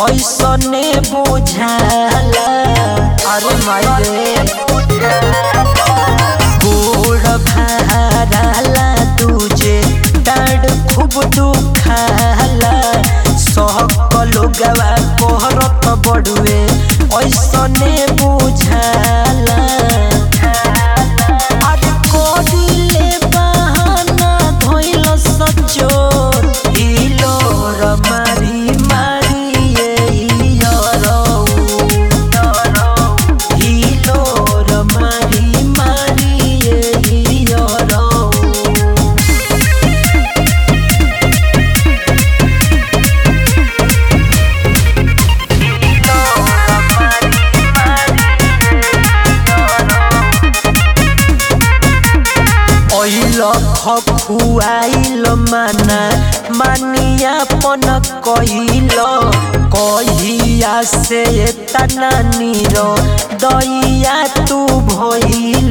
ऐसने बुझाला अरे माई रे गोड़ भाराला तुझे डाड खूब दुखाला सहकलो गवा कोहरत बड़ुए ऐसने बुझाला अरे कोडिले बहाना धोइल सचोर हिलो र मारी मारी ए यरौ हिलो र मारी मारी ए यरौ ऐल खखुआइल माना मानिया पन कहिल कहिया से तना निर दैया तू भइल